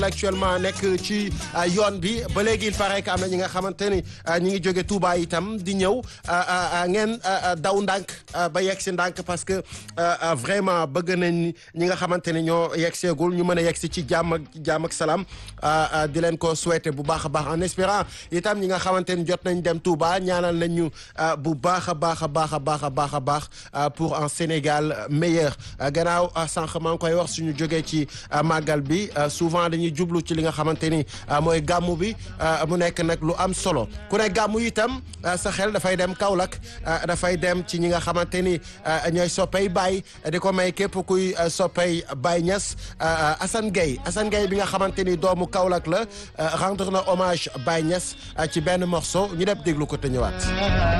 actuellement nekk ci yoon bi ba léegi il paraît que am na ñi nga xamante ni ñi ngi jóge Touba itam di ñëw ngeen daw ndànk ba yegg si ndànk parce que vraiment bëgg nañ ñi nga xamante ni ñoo yegg seegul ñu mën a yegg si ci jàmm ak jàmm ak salaam di leen ko souhaiter bu baax a baax en espérant itam ñi nga xamante ni jot nañ dem Touba ñaanal nañ ñu bu baax a baax a baax a baax a baax a baax pour un Sénégal meilleur gannaaw sànq maa ngi koy wax suñu jógee ci màggal bi souvent dañuy jublu ci li nga xamante ni mooy gàmmu bi mu nekk nag lu am solo ku ne gàmmu itam sa xel dafay dem Kaolack dafay dem ci ñi nga xamante ni ñooy soppey Baye di ko may képp kuy soppey Baye Niass Assane Gueye Assane Gueye bi nga xamante ni doomu Kaolack la rendre na hommage Baye Niass ci benn morceau ñu def déglu ko te ñëwaat